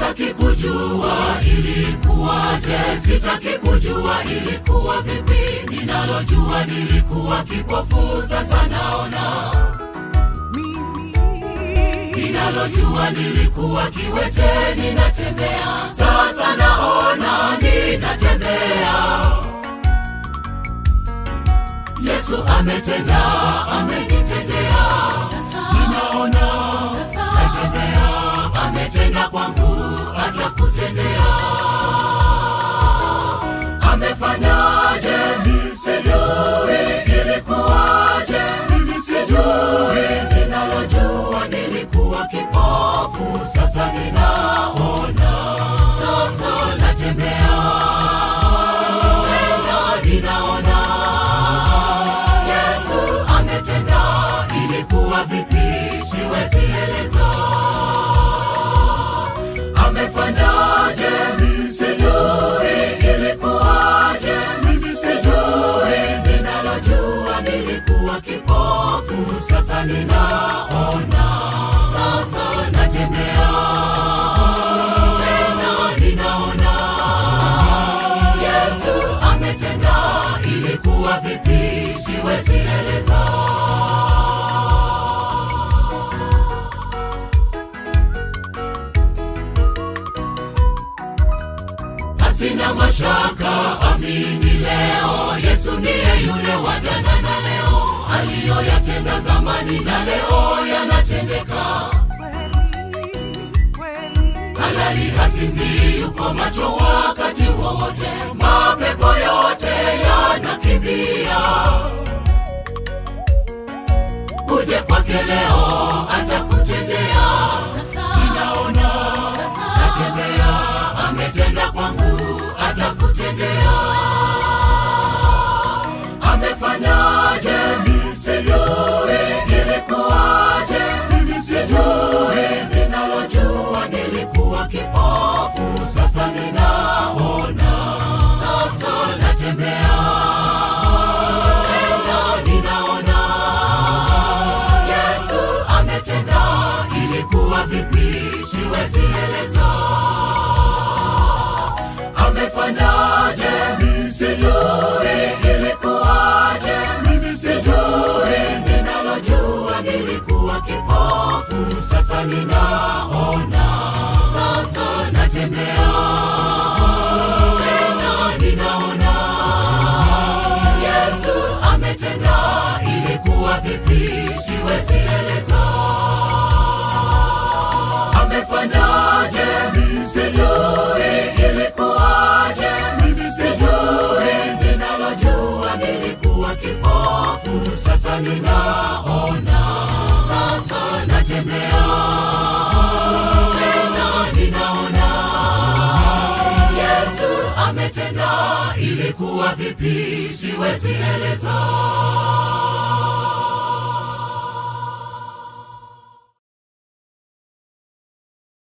sitaki kujua ilikuwaje, sitaki kujua ilikuwa vipi. Ninalojua nilikuwa kipofu, sasa naona. Ninalojua nilikuwa kiwete, ninatembea, sasa naona, ninatembea. Yesu ametenda, amenitendea, ninaona, natembea, ametenda kwangu, atakutendea. Amefanyaje? Mimi sijui, ilikuwaje? Mimi sijui, ninalojua nilikuwa kipofu, sasa ninaona, sasa natembea, tena ninaona. Yesu ametenda, ilikuwa vipi? Siwezi eleza. Amefanyaje? Mimi sijui, ilikuwaje? Mimi sijui, ninalojua nilikuwa kipofu, sasa ninaona, sasa natembea, tena ninaona. Yesu ametenda, ilikuwa vipi? Siwezi eleza. Hasina mashaka, amini leo, Yesu ndiye yule wa jana na leo, aliyoyatenda zamani na leo yanatendeka. Halali hasinzi, yuko macho wakati wowote, mapepo yote yanakimbia. Uje kwake leo, atakutendea. Ninaona, natembea, ametenda kwangu, atakutendea. Amefanyaje? Mimi sijui, ilikuwaje? Mimi sijui, ninalojua nilikuwa kipofu, sasa ninaona, sasa natembea, tena ninaona. Yesu ametenda, ilikuwa vipi? Siwezi eleza. Amefanyaje? Mimi sijui, ilikuwaje? Mimi sijui, ninalojua nilikuwa kipofu, sasa ninaona, sasa natembea, tena ninaona. Yesu ametenda, ilikuwa vipi? Siwezi eleza. Amefanyaje? Mimi sijui, ilikuwaje? Mimi sijui, ninalojua nilikuwa kipofu, sasa ninaona, sasa natembea, tena ninaona. Yesu ametenda, ilikuwa vipi? Siwezi eleza.